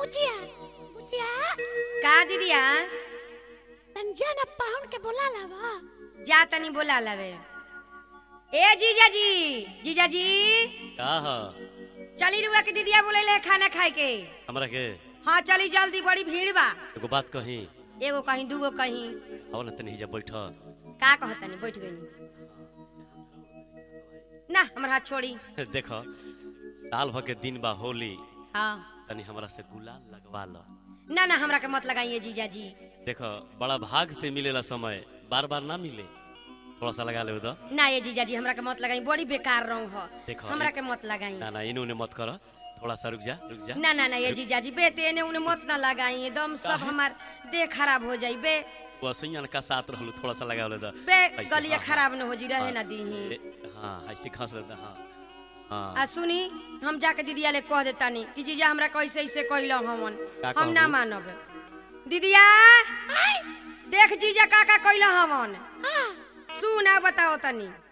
बुचिया बुचिया का दीदिया तन जाना पाहुन के बोला लावा जा तनी बोला लवे ए जीजा जी जीजा जी का ह चली रुआ के दीदिया बोले ले खाना खाए के हमरा के हाँ चली जल्दी बड़ी भीड़ बा एगो बात कही एगो कहीं दूगो कहीं आओ ना तनी हिजा बैठ का कहतनी बैठ गई ना हमर हाथ छोड़ी देख साल भर के दिन बा होली हाँ तनी हमरा से गुलाल लगवा ल ना ना हमरा के मत लगाइए जीजा जी देख बड़ा भाग से मिलेला समय बार बार ना मिले थोड़ा सा लगा ले तो ना ये जीजा जी हमरा के मत लगाई बड़ी बेकार रहूं हो देखो, हमरा ये- के मत लगाई ना ना इन्हें उन्हें मत कर थोड़ा सा रुक जा रुक जा ना ना ना ये जीजा जी बेटे ने उन्हें मत ना लगाई एकदम सब हमार देह खराब हो जाई बे वो सैयन का साथ रहलू थोड़ा सा लगा ले तो बे ऐसे, गलिया हाँ, खराब न हो जी रहे हाँ, ना दीही ए, हाँ ऐसे खस लेता हाँ हाँ आ सुनी हम जाके दीदिया ले कह देतानी कि जीजा हमरा कैसे ऐसे कइलो हमन का हम ना कहबू? मानब दीदिया देख जीजा का का कइलो हमन सुना बताओ तनी